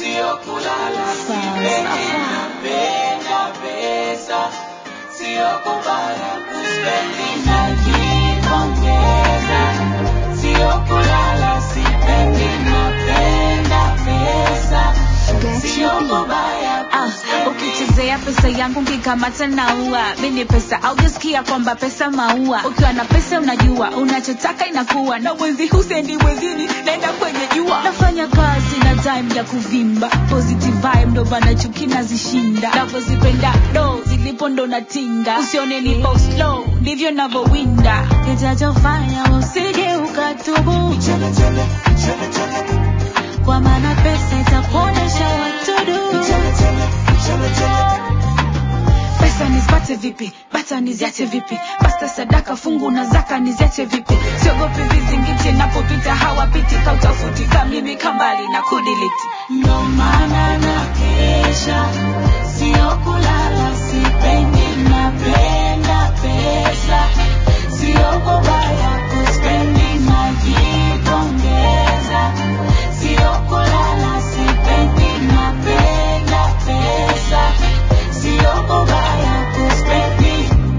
sio kulala, sipendi napenda pesa, sio kubaya kuspendi najipongeza, sio kulala, sipendi napenda pesa, sio kubaya Ah, ukichezea pesa yangu nkikamata naua mini pesa aujasikia kwamba pesa maua ukiwa na pesa unajua unachotaka inakuwa na mwezi husendi mwezini naenda kwenye jua nafanya kazi na time ya kuvimba positive vibe ndo bana chuki nazishinda navyozipenda do zilipo ndo natinga usione nipo slow ndivyo navyowinda kitachofanya usije ukatubu kwa maana pesa itakuonyesha watudu pesa nizipate vipi bata niziache vipi pasta sadaka fungu na zaka niziache vipi siogopi vizingiti napopita hawapiti kautafuti kamimi kambali na kudiliti ndo maana na kesha, sio kulala, sipendi napenda pesa, sio kubaya kuspendi najipongeza, sio kulala, sipendi napenda pesa, sio kubaya kuspendi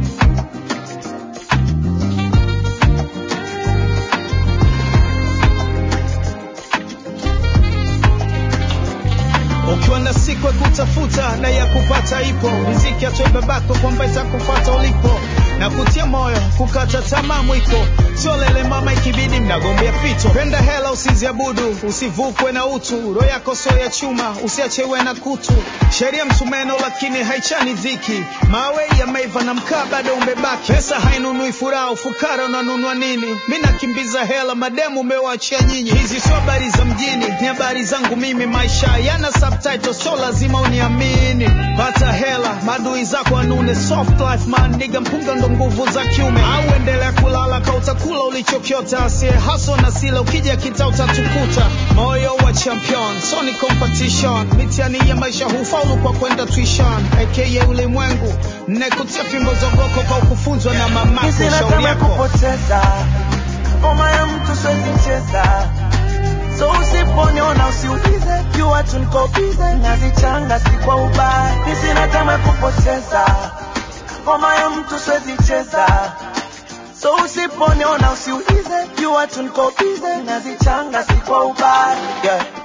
ukiwa na siku ya kutafuta na ya kupata ipo riziki atoe babako kwamba itakufata ulipo na kutia moyo kukata tamaa mwiko sio lele mama ikibidi mnagombea fito penda hela usiziabudu usivukwe na utu roho yako sio ya chuma usiachewe na kutu sheria msumeno lakini haichani dhiki mawe yameiva na mkaa bado umebaki pesa hainunui furaha ufukara unanunua nini mi nakimbiza hela mademu umewachia nyinyi hizi sio habari za mjini ni habari zangu mimi maisha yana subtitle so lazima uniamini pata hela madui zako anune soft life man niga mpunga ndo nguvu za kiume au endelea kulala ka utakula ulichokiota asie haso na sila ukija kita utatukuta moyo wa champion so ni competition mitihani ya maisha hufaulu kwa kwenda tuition aka ulimwengu nekutia fimbo zogoko kwa kufunzwa na mamako Sina shauri tamaa ya yako kupoteza ngoma ya mtu siwezi cheza, so usiponiona usiulize, jua tu niko bize, nazichanga si kwa ubaya. Mi sina tamaa ya kupoteza ngoma ya mtu siwezi cheza, so usiponiona usiulize, jua tu niko bize, nazichanga si kwa ubaya yeah.